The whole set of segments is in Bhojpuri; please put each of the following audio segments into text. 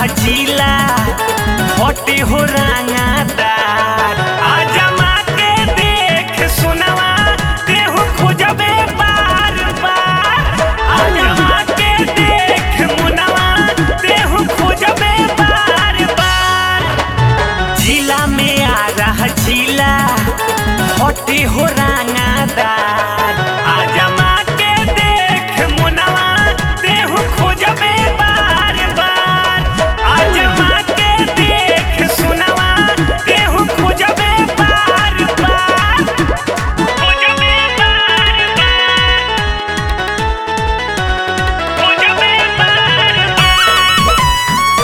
जिला हटे हो रांगादार आजमा के देख सुनवा तेहू खोजबे बार बार आजमा के देख मुनवा तेहू खोजबे बार बार जिला में आ रहा जिला हटे हो रांगादार आजमा के देख मुनवा तेहू खोजबे बार बार आजमा के देख सुनवा तेहू खोजबे बार बार खोजबे बार बार खोजबे बार बार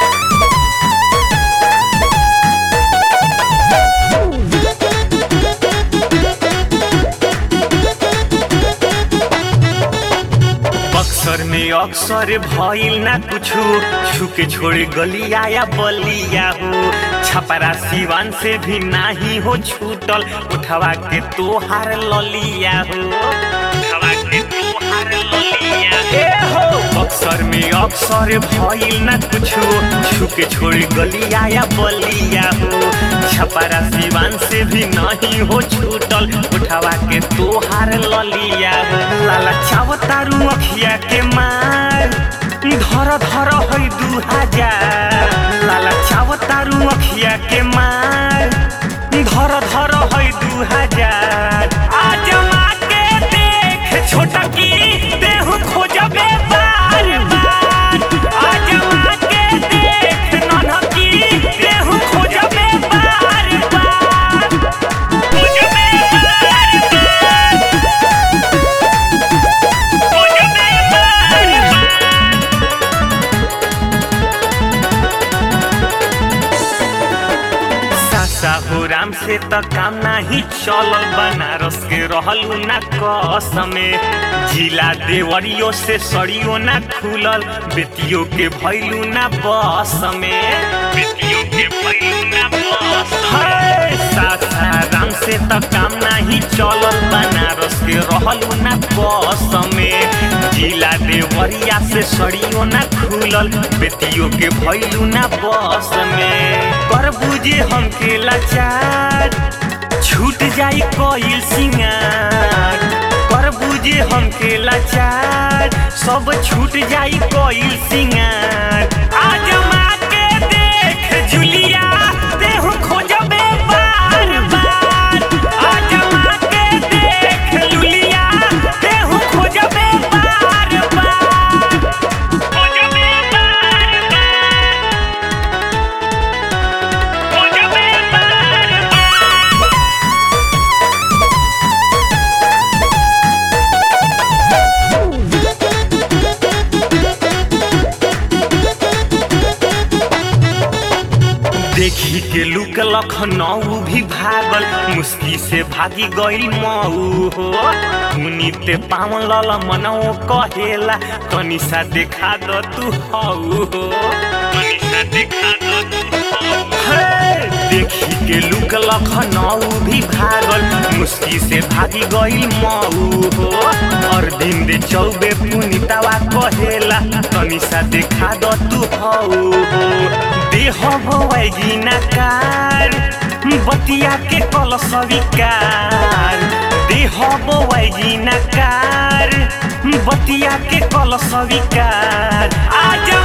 बक्सर में अक्सर भइल ना कुछु छुके छोड़े गलिया या बलिया हो छपरा सिवान से भी नाही हो छूटल उठवा के तोहार ललिया हो उठवा के तोहार ललिया ए हो बक्सर में अक्सर भइल ना कुछु छुके छोड़े गलिया या बलिया हो छपरा सिवान से भी नहीं हो छूटल उठवा के तोहार ललिया हो लाला चावतारू अखिया के मार धर धर है दू हजार लाला चावतारू अखिया के मार धर धर है दू हजार आजमा के देख छोटकी देहू खोजबे बार बार आजमा के देख ननकी देहू खोजबे बार बार खोजबे बार बार खोजबे बार बार सासाहुराम से त काम नाही चलल बनारस के रहलू ना कसमे जिला देवरियो से सड़ियो ना खुलल बेतियो के भैलू ना बस में बेतियो के भैलू ना बस में सासाराम से त काम नाही चलल बनारस के रहलू ना कसमे जिला देवरिया से सड़ियो ना खुलल बेतियो के भैलू ना बस में कर बुझे हमके लाचार छूट जाई कोयल सिंगार कर बुझे हमके लाचार सब छूट जाई कोयल सिंगार आजमा के देख जुलिया देहु खोजबे बार बार आजमा के देख लुलिया देहु खोजबे बार बार खोजबे बार बार खोजबे बार बार देखी के लुक लखनऊ भी भागल मुस्की से भागी गई मऊ हो मुनीते पावन लल मनऊ कहेला तनिसा देखा द तू हऊ हो तनिसा देखा द तू हऊ हे, देखी के लुक लखनऊ भी भागल मुस्की से भागी गई मऊ हो और दिन दे चौबे पुनितावा कहेला तनिसा देखा द तू हऊ हो देह भवैगी नकार बतिया के कल स्वीकार देह बवैगी नकार बतिया के कल स्वीकार आज